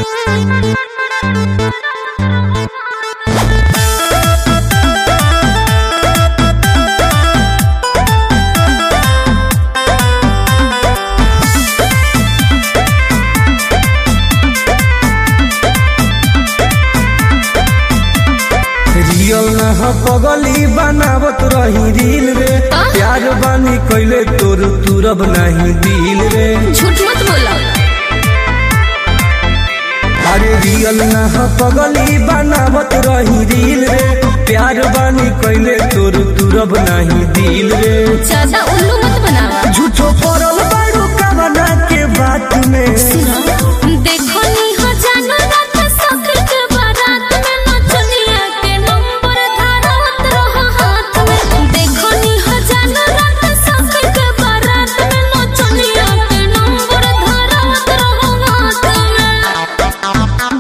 Real ना ह पगली बनावत रही रील रे प्यार बानी कैले तोर तुरब नहीं दिल रे झूठ मत बोला अरे रियल ना ह पगली बनावत रही रील रे प्यार बानी कैले तोर तुरब नहीं दिल रे ज्यादा उल्लू मत बनावा झूठो पड़ल बारू कवना के बात में देखो नी हो जानो रात सखर के बारात में नचनिया के नंबर धारत रहो हाथ में देखो नी हो जानो रात सखर के बारात में नचनिया के नंबर धारत रहो हाथ में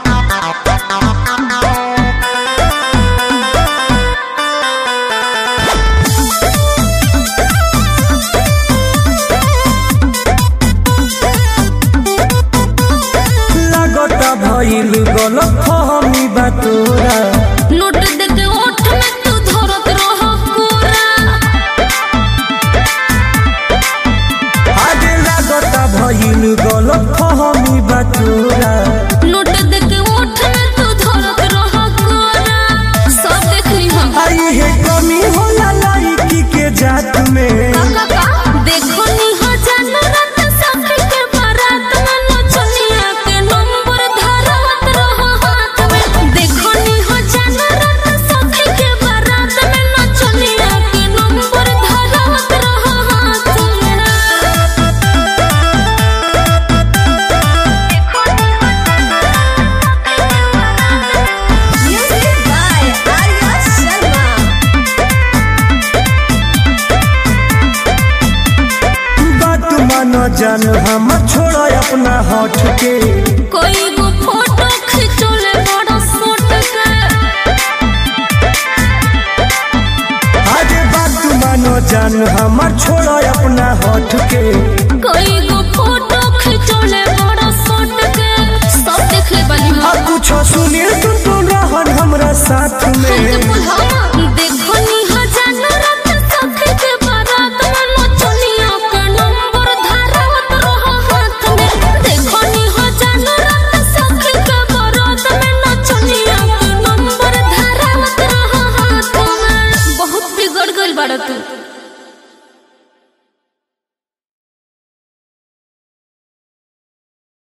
लगता भइल गलत फहमी बा तोरा नोट दे के ओठ में तू धरत रहो कोरा आगे लगता भइल गलत फहमी बा तोरा नोट दे के ओठ में तू धरत रहो कोरा सब देख ली हम आई है कमी होला लड़की के जात में देखो नी हो जानो रात सखर के बारात में नचनिया के नंबर धारत रहो हाथ में देखो नी हो जानो रात सखर के बारात में नचनिया के नंबर धारत रहो हाथ में Music by Arya Sharma. बात मान जान हम छोड़ अपना हट के कोई गो फोटो खिंचोले बड़ा सोट के आगे बात मान जान हम छोड़ अपना हट के कोई गो फोटो खिंचोले बड़ा सोट के सब देख ले बनी अब कुछ सुनील तुम तो रहन हमरा साथ हमके में बुलावा देख